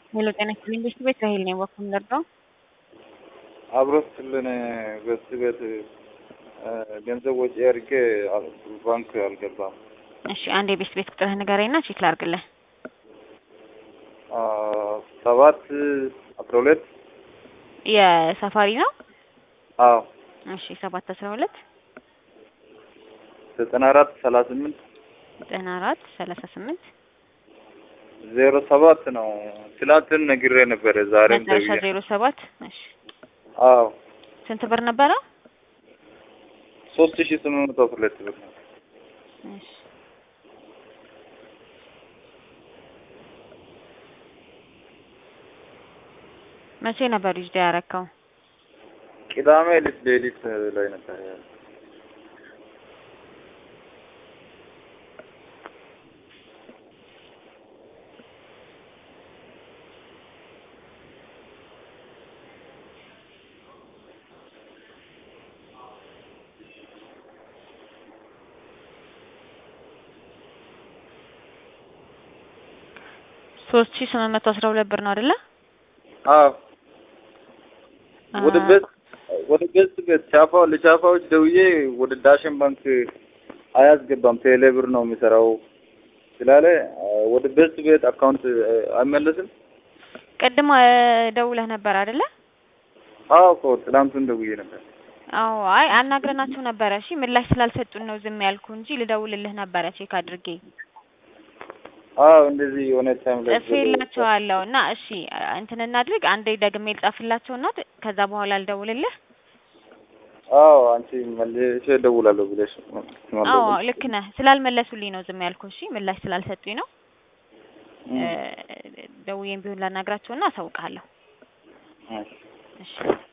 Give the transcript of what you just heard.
ሄሎ ጤና ይስጥልኝ ቤት ቤት ራሄል ነኝ። ወኩ ምንደርገው አብሮት ስልን በዚህ ቤት ገንዘብ ወጪ አድርጌ ባንክ አልገባም። እሺ አንድ የቤት ቤት ቁጥርህ ንገረኝና ቼክ ላድርግልህ። ሰባት አስራ ሁለት የሳፋሪ ነው። አዎ እሺ ሰባት አስራ ሁለት ዘጠና አራት ሰላሳ ስምንት ዘጠና አራት ሰላሳ ስምንት ዜሮ ሰባት ነው። ትላንትን ነግሬ ነበረ። ዛሬም መጨረሻ ደውዬ ዜሮ ሰባት እሺ አዎ ስንት ብር ነበረ? ሶስት ሺ ስምንት መቶ አስራ ሁለት ብር ነው። እሺ መቼ ነበር ዩዝድ ያረከው? ቅዳሜ ሌሊት ሌሊት ላይ ነበር ያለው። ሶስት ሺ ስምንት መቶ አስራ ሁለት ብር ነው አይደለ? አዎ ወደ አ- ቤት ወደ ቤት ቤት ቻፋ ለቻፋዎች ደውዬ ወደ ዳሽን ባንክ አያስገባም ቴሌ ብር ነው የሚሰራው ስላለ ወደ ቤት ቤት አካውንት አይመለስም። ቅድም አ፣ ደውለህ ነበር አይደለ? አዎ እኮ ትናንቱን ደውዬ ነበር። አዎ አይ አናግረናቸው ነበረ። እሺ ምላሽ ስላልሰጡን ነው ዝም ያልኩ እንጂ ልደውልልህ ነበረ ቼክ አድርጌ አዎ እንደዚህ የሆነ ታይም ላይ ጽፌላቸዋለሁ እና እሺ አ- እንትን እናድርግ አንዴ ደግሜ ልጻፍላቸውና ት- ከዛ በኋላ ልደውልልህ። አዎ አንቺ መልሼ እደውላለሁ ብለሽ አዎ ልክ ነህ። ስላልመለሱልኝ ነው ዝም ያልኩ። እሺ ምላሽ ስላልሰጡኝ ነው። እ፣ ደውዬም ቢሆን ላናግራቸውና አሳውቅሃለሁ። እሺ። እሺ